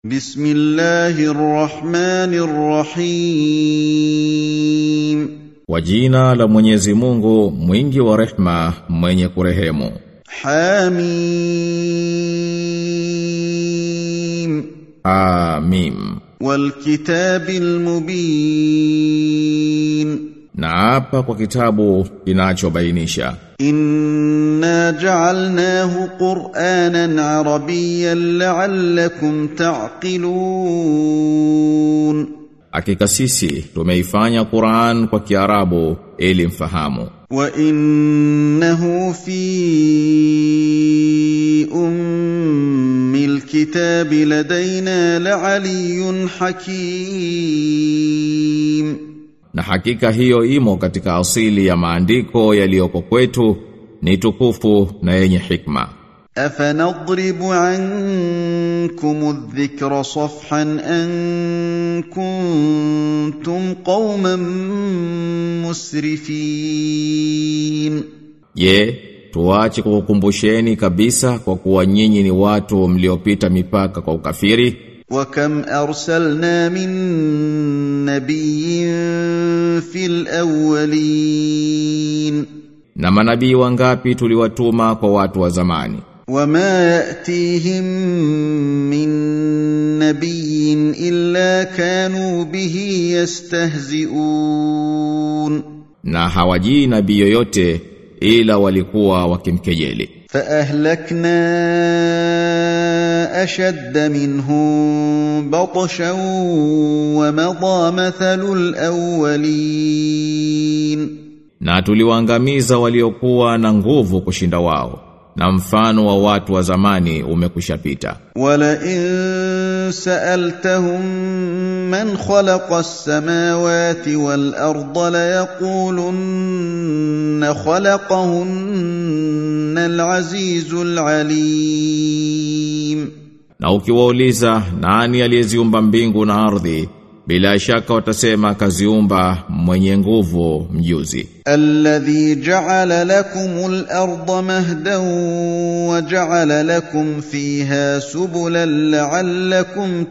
بسم الله الرحمن الرحيم Kwa jina la Mwenyezi Mungu mwingi wa rehma mwenye kurehemu حميم Amim والكتاب المبين Na hapa kwa kitabu kinachobainisha إنا جعلناه قرآنا عربيا لعلكم تعقلون Hakika sisi tumeifanya Qur'an kwa Kiarabu ili mfahamu وإنه في أم الكتاب لدينا لعلي حكيم Na hakika hiyo imo katika asili ya maandiko yaliyoko kwetu ni tukufu na yenye hikma أفنضرب عنكم الذكر صفحا أن كنتم قوما مسرفين Je, tuache kukukumbusheni kabisa kwa kuwa nyinyi ni watu mliopita mipaka kwa ukafiri وكم أرسلنا من نبي في الأولين na manabii wangapi tuliwatuma kwa watu wa zamani وما يأتيهم من نبي إلا كانوا به يستهزئون na hawajii nabii yoyote ila walikuwa wakimkejeli فأهلكنا أشد منهم بطشا ومضى مثل الأولين na tuliwaangamiza waliokuwa na nguvu kushinda wao na mfano wa watu wa zamani umekushapita ولئن سألتهم من خلق السماوات والأرض ليقولن خلقهن العزيز العليم na ukiwauliza nani aliyeziumba mbingu na ardhi bila shaka watasema kaziumba mwenye nguvu mjuzi الذي جعل لكم الأرض مهدا وجعل لكم فيها سبلا لعلكم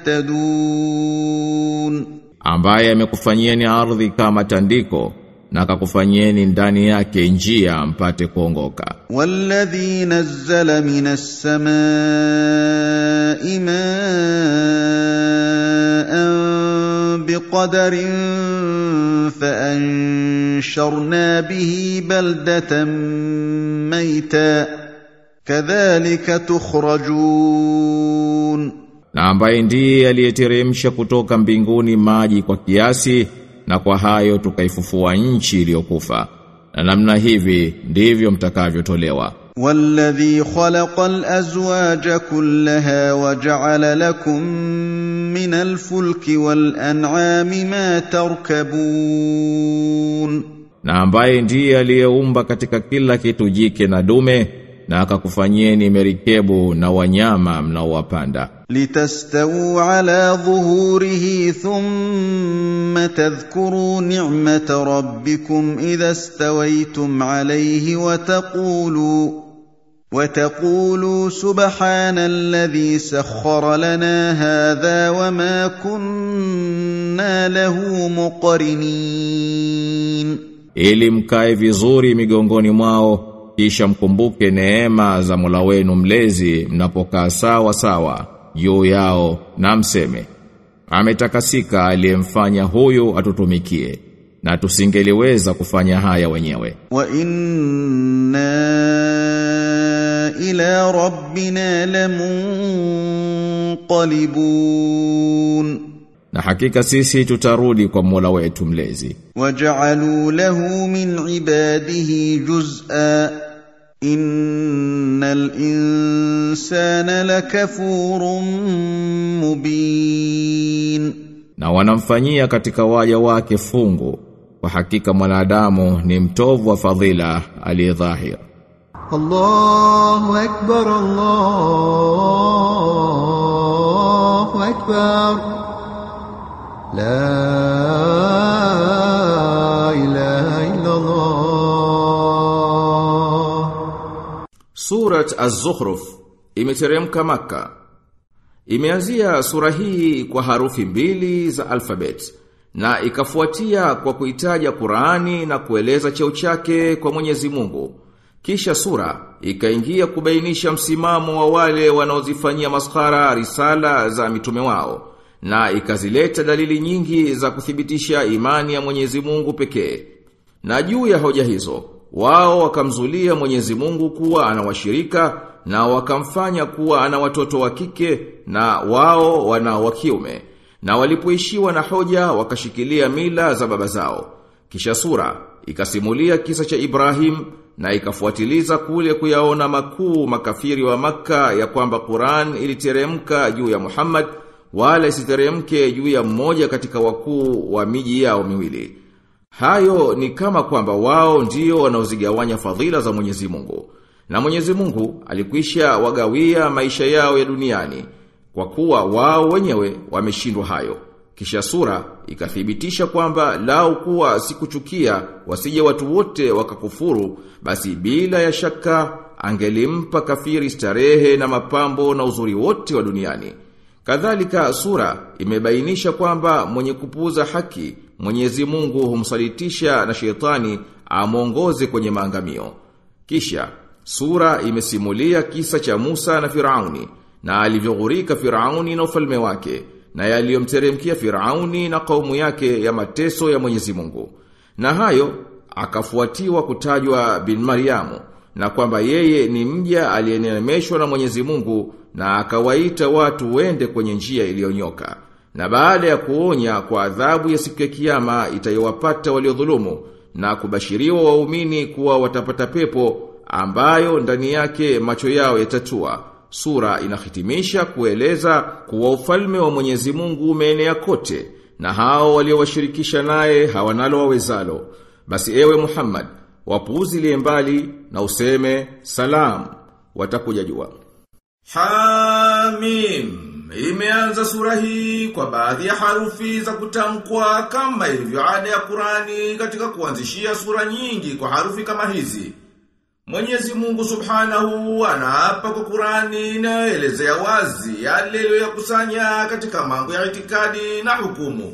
تهتدون ambaye amekufanyieni ardhi kama tandiko na akakufanyieni ndani yake njia mpate kuongoka والذي نزل من السماء ماء بقدر فأنشرنا به بلدة ميتا كذلك تخرجون na ambaye ndiye aliyeteremsha kutoka mbinguni maji kwa kiasi na kwa hayo tukaifufua nchi iliyokufa na namna hivi ndivyo mtakavyotolewa والذي خلق الأزواج كلها وجعل لكم من الفلك والأنعام ما تركبون na ambaye ndiye aliyeumba katika kila kitu jike na dume na akakufanyieni merikebu na wanyama mnaowapanda لتستووا على ظهوره ثم تذكروا نعمة ربكم إذا استويتم عليه وتقولوا وتقولوا سبحان الذي سخر لنا هذا وما كنا له مقرنين ili mkae vizuri migongoni mwao kisha mkumbuke neema za Mola wenu mlezi mnapokaa sawa sawa juu yao na mseme ametakasika aliyemfanya huyu atutumikie na tusingeliweza kufanya haya wenyewe وإنا إلى ربنا لمنقلبون na hakika sisi tutarudi kwa Mola wetu mlezi وجعلوا له من عباده جزءا إن الإنسان لكفور مبين na wanamfanyia katika waja wake fungu kwa hakika mwanadamu ni mtovu wa fadhila aliyedhahir الله أكبر الله أكبر لا إله إلا الله Surat Az-Zukhruf imeteremka Makka. Imeanzia sura hii kwa harufi mbili za alfabet na ikafuatia kwa kuitaja Qur'ani na kueleza cheo chake kwa Mwenyezi Mungu. Kisha sura ikaingia kubainisha msimamo wa wale wanaozifanyia maskhara risala za mitume wao na ikazileta dalili nyingi za kuthibitisha imani ya Mwenyezi Mungu pekee. Na juu ya hoja hizo, wao wakamzulia Mwenyezi Mungu kuwa ana washirika na wakamfanya kuwa ana watoto wa kike na wao wana wa kiume. Na walipoishiwa na hoja wakashikilia mila za baba zao. Kisha sura ikasimulia kisa cha Ibrahim na ikafuatiliza kule kuyaona makuu makafiri wa maka ya kwamba Qur'an iliteremka juu ya Muhammad wala isiteremke juu ya mmoja katika wakuu wa miji yao miwili. Hayo ni kama kwamba wao ndio wanaozigawanya fadhila za Mwenyezi Mungu. Na Mwenyezi Mungu alikwisha wagawia maisha yao ya duniani kwa kuwa wao wenyewe wameshindwa hayo. Kisha sura ikathibitisha kwamba lao kuwa sikuchukia wasije watu wote wakakufuru basi bila ya shaka angelimpa kafiri starehe na mapambo na uzuri wote wa duniani. Kadhalika sura imebainisha kwamba mwenye kupuuza haki Mwenyezi Mungu humsalitisha na shetani amongoze kwenye maangamio. Kisha sura imesimulia kisa cha Musa na Firauni na alivyoghurika Firauni na ufalme wake na yaliyomteremkia Firauni na kaumu yake ya mateso ya Mwenyezi Mungu. Na hayo akafuatiwa kutajwa bin Mariamu na kwamba yeye ni mja aliyeneemeshwa na Mwenyezi Mungu na akawaita watu wende kwenye njia iliyonyoka. Na baada ya kuonya kwa adhabu ya siku ya kiyama itayowapata waliodhulumu na kubashiriwa waumini kuwa watapata pepo ambayo ndani yake macho yao yatatua. Sura inahitimisha kueleza kuwa ufalme wa Mwenyezi Mungu umeenea kote na hao waliowashirikisha naye hawanalo wawezalo. Basi ewe Muhammad, wapuuzilie mbali na useme salam, watakuja jua. Hamim Imeanza sura hii kwa baadhi ya harufi za kutamkwa kama ilivyo ada ya Qurani katika kuanzishia sura nyingi kwa harufi kama hizi. Mwenyezi Mungu Subhanahu anaapa kwa Qurani inayoelezea wazi yale aliyoyakusanya katika mambo ya itikadi na hukumu.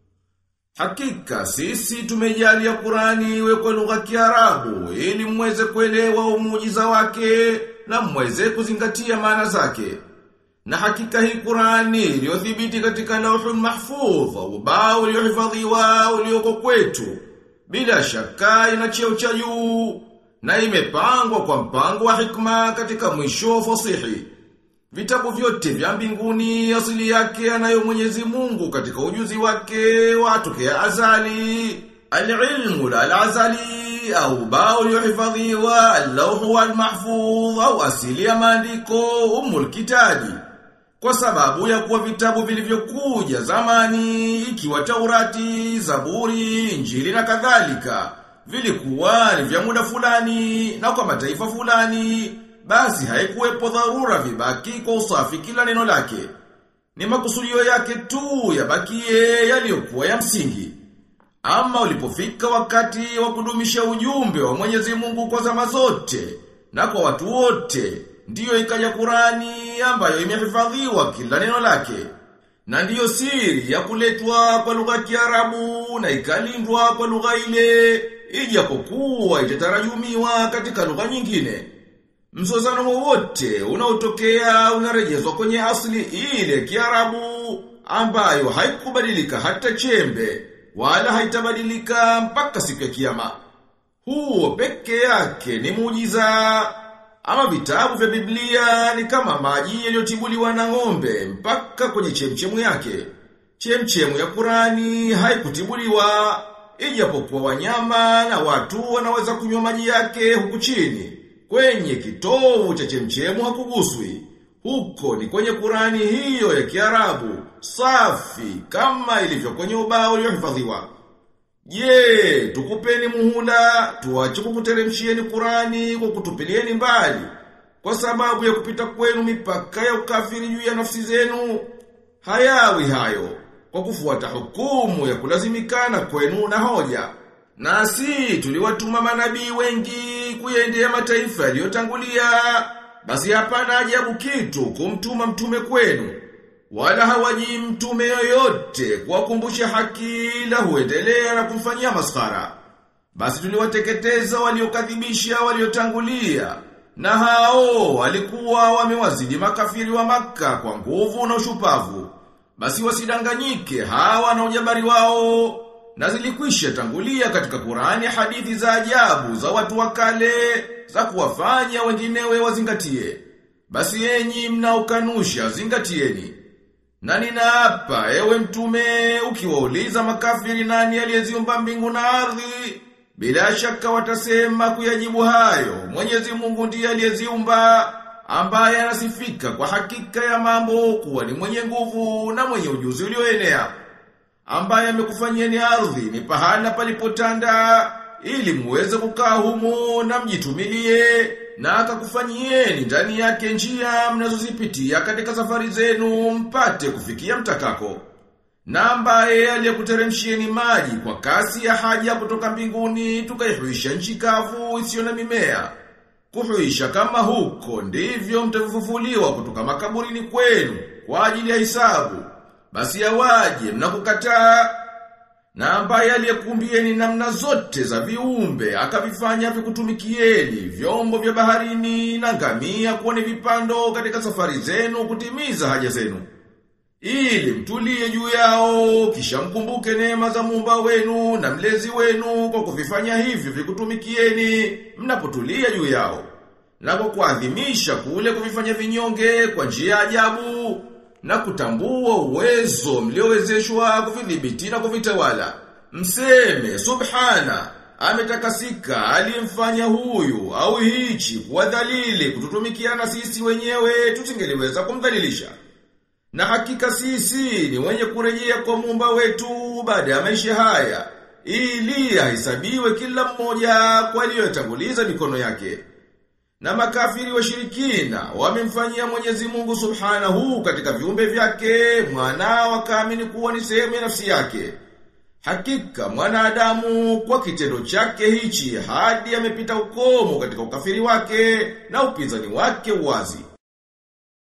Hakika sisi tumejalia Qurani iwe kwa lugha ya Kiarabu ili mweze kuelewa umujiza wake na mweze kuzingatia maana zake. Na hakika hii Qurani iliyothibiti katika Lauhul Mahfudh, ubao uliohifadhiwa ulioko kwetu, bila shaka ina cheo cha juu na imepangwa kwa mpango wa hikma katika mwisho wa fasihi. Vitabu vyote vya mbinguni asili yake anayo Mwenyezi Mungu katika ujuzi wake watokea azali. Al-ilmu al-azali au bao uliohifadhiwa al-lawhu wal-mahfudh au asili ya maandiko umul kitabi. Kwa sababu ya kuwa vitabu vilivyokuja zamani ikiwa Taurati, Zaburi, Injili na kadhalika vilikuwa ni vya muda fulani na kwa mataifa fulani basi haikuwepo dharura vibaki kwa usafi kila neno lake. Ni makusudio yake tu yabakie yaliyokuwa ya msingi. Ama ulipofika wakati wa kudumisha ujumbe wa Mwenyezi Mungu kwa zama zote na kwa watu wote, ndiyo ikaja Qurani ambayo imehifadhiwa kila neno lake. Na ndiyo siri ya kuletwa kwa lugha ya Kiarabu na ikalindwa kwa lugha ile, ijapokuwa itatarajumiwa katika lugha nyingine. Mzozano wowote unaotokea unarejezwa kwenye asili ile Kiarabu ambayo haikubadilika hata chembe wala haitabadilika mpaka siku ya kiyama. Huo peke yake ni muujiza. Ama vitabu vya Biblia ni kama maji yaliyotibuliwa na ng'ombe mpaka kwenye chemchemu yake. Chemchemu ya Qurani haikutibuliwa ijapokuwa wanyama na watu wanaweza kunywa maji yake huku chini. Kwenye kitovu cha chemchemu hakuguswi. Huko ni kwenye Qurani hiyo ya Kiarabu, safi kama ilivyo kwenye ubao uliohifadhiwa. Je, tukupeni muhula, tuache kukuteremshieni Qurani kwa kutupilieni mbali kwa sababu ya kupita kwenu mipaka ya ukafiri juu ya nafsi zenu. Hayawi hayo kwa kufuata hukumu ya kulazimikana kwenu na hoja. Nasi tuliwatuma manabii wengi kuyaendea mataifa yaliyotangulia. Basi hapana ajabu kitu kumtuma mtume kwenu. wala hawaji mtume yoyote kuwakumbusha haki la huendelea na kumfanyia maskhara. Basi tuliwateketeza waliokadhibisha waliotangulia na hao walikuwa wamewazidi makafiri wa maka kwa nguvu na ushupavu. Basi wasidanganyike hawa na ujabari wao na zilikwisha tangulia katika Qur'ani hadithi za ajabu za watu wa kale za kuwafanya wenginewe wazingatie. Basi enyi mnaokanusha zingatieni. Na ninaapa ewe mtume ukiwauliza makafiri nani aliyeziumba mbingu na ardhi bila shaka watasema kuyajibu hayo Mwenyezi Mungu ndiye aliyeziumba ambaye anasifika kwa hakika ya mambo kuwa ni mwenye nguvu na mwenye ujuzi ulioenea ambaye amekufanyieni ardhi ni pahala palipotanda ili muweze kukaa humo na mjitumilie na akakufanyieni ndani yake njia mnazozipitia katika safari zenu mpate kufikia mtakako. Na ambaye aliyekuteremshieni maji kwa kasi ya haja kutoka mbinguni tukaihuisha nchi kavu isiyo na mimea. Kuhuisha kama huko ndivyo mtafufuliwa kutoka makaburini kwenu kwa ajili ya hisabu. Basi yawaje mnakukataa na ambaye aliyekumbieni namna zote za viumbe akavifanya vikutumikieni vyombo vya baharini na ngamia kuwa ni vipando katika safari zenu kutimiza haja zenu ili mtulie juu yao kisha mkumbuke neema za muumba wenu na mlezi wenu kwa kuvifanya hivyo vikutumikieni mnapotulia juu yao na kwa kuadhimisha kule kuvifanya vinyonge kwa njia ya ajabu na kutambua uwezo mliowezeshwa kuvidhibiti na kuvitawala. Mseme subhana ametakasika aliyemfanya huyu au hichi kuwa dhalili kututumikia na sisi wenyewe tusingeliweza kumdhalilisha. Na hakika sisi ni wenye kurejea kwa muumba wetu baada ya maisha haya ili ahesabiwe kila mmoja kwa aliyotanguliza mikono yake. Na makafiri washirikina wamemfanyia Mwenyezi Mungu Subhanahu katika viumbe vyake mwana wakaamini kuwa ni sehemu ya nafsi yake. Hakika mwanadamu kwa kitendo chake hichi hadi amepita ukomo katika ukafiri wake na upinzani wake wazi.